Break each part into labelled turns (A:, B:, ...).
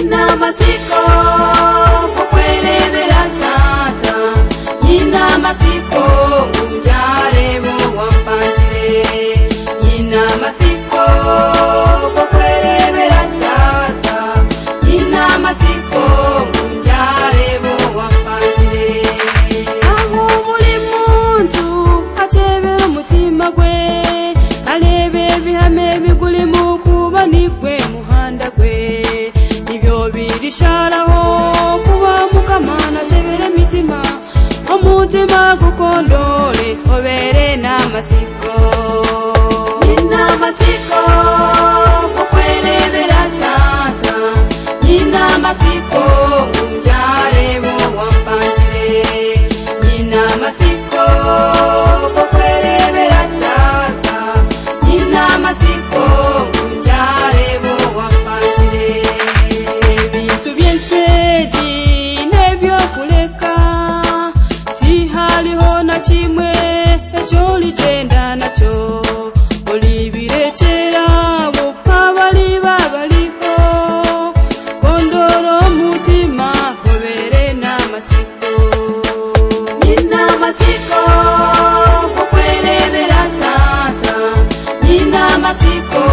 A: amatsiko kukuerebera nsasa nyina amatsiko umbyarebo wampanjire nyina amatsiko kukuerebera nsasa nyina amatsiko umbyarebo wampanjire aho buri muntu acebera umutima gwe arebe ibihame biguri mu kuba ni gwe muhanda gwe ibyo birisharaho kuba mukamana acebera imitima umutima gukondore obere n'amasiko n'amasiko kukwerebera tata n'amasiko umbyare bo wampanjire nyina amasiko kukwerebera tata nyina amasiko umbyare bo wampanjire ibintu byose byine byo kureka tihariho na kimwe icyo rigenda nacyo uri birekera mukaba riba bariho kondoro mutima hobere n'amasiko nyina amasiko kukwerebera tata nyina amasiko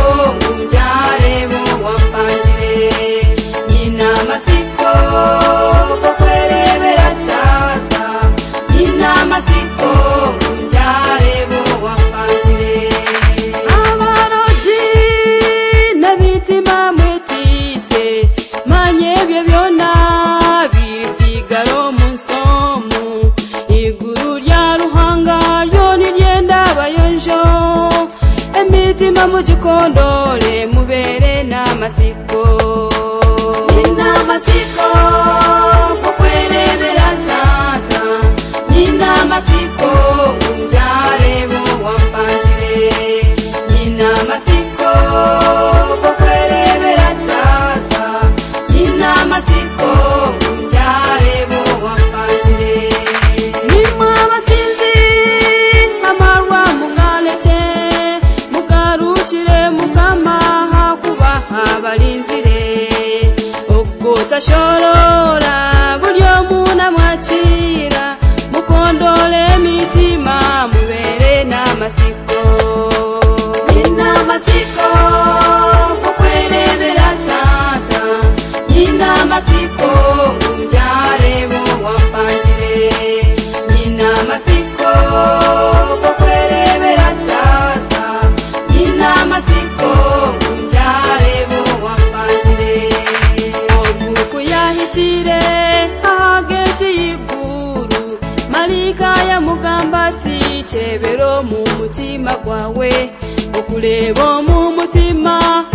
A: umbyare bo wampanjire nyina amasiko kukwerebera tata nyina amasiko umbyare bo wampanjire abaroji n'abitima mwetise manye byo byona bisigaro mu nsomu iguru rya ruhanga ryo niryenda bayonjo emitima mugikondore mubere n'amasiko n'amasiko kukwerebera nsasa n'amasiko umbyare bo wampanjire nyina amasiko kukwerebera tata nyina amasiko umbyare bo wampanjire nimwe abasinzi amarwa mumwareke mugarukire mukama hakubaha abarinzire ubwo utashorora buryo munamwakira mukondore imitima mubere n'amasiko n'amasiko kukwerebera tata n'amasiko umbyare bo wampanjire n'amasiko kukwerebera tata n'amasiko umbyare bo wampanjire mukuyahikire ahageze iguru marika yamugamba ati cebero mu mutima gwawe okuleba mu mutima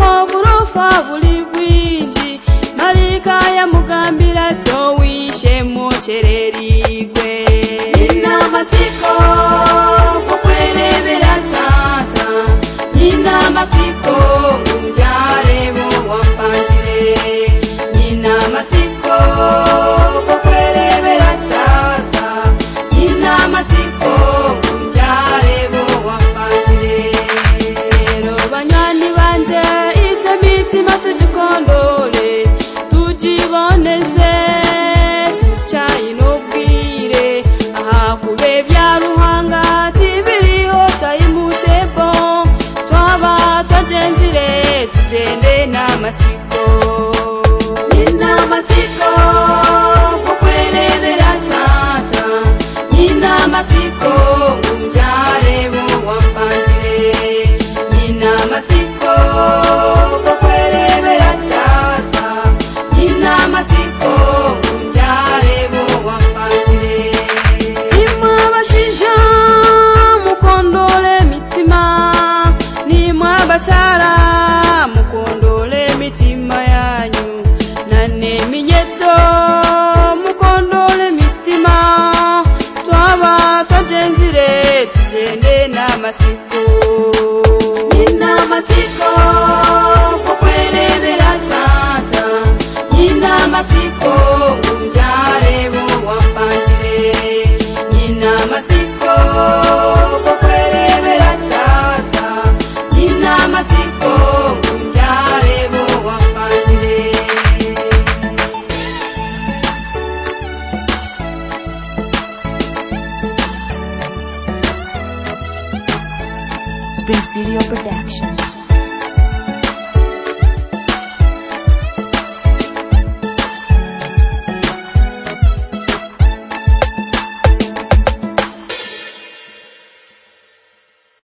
A: oburofa buli bwingi marika yamugambira towishe mocererigwe n'amasiko kukwerebera tata n'amasiko umbyare bo wampanjire n'amasiko kukwerebera tata n'amasiko umbyare bo wampanjire rero banywanyi banje ibyo mitima tugikondore tujiboneze tucayi n'ubwire aha kube bya ruhanga tibiriho tayimutebo twaba twagenzire tugende n'amasiko n'amasiko kukwerebera tata n'amasiko umbyare bo wampanjire n'amasiko kukwerebera tata n'amasiko umbyare bo wampanjire nimwabashija mukondole mitima nimwabacara mukondole mitima yanyu naneminyeto mukondole mitima twaba twajenzire tugende n'amasiko n'amasiko kukwerebera tata n'amasiko umbyare bo wampanjire n'amasiko kukwerebera tata n'amasiko umbyare bo wampanjire Bring Studio Productions.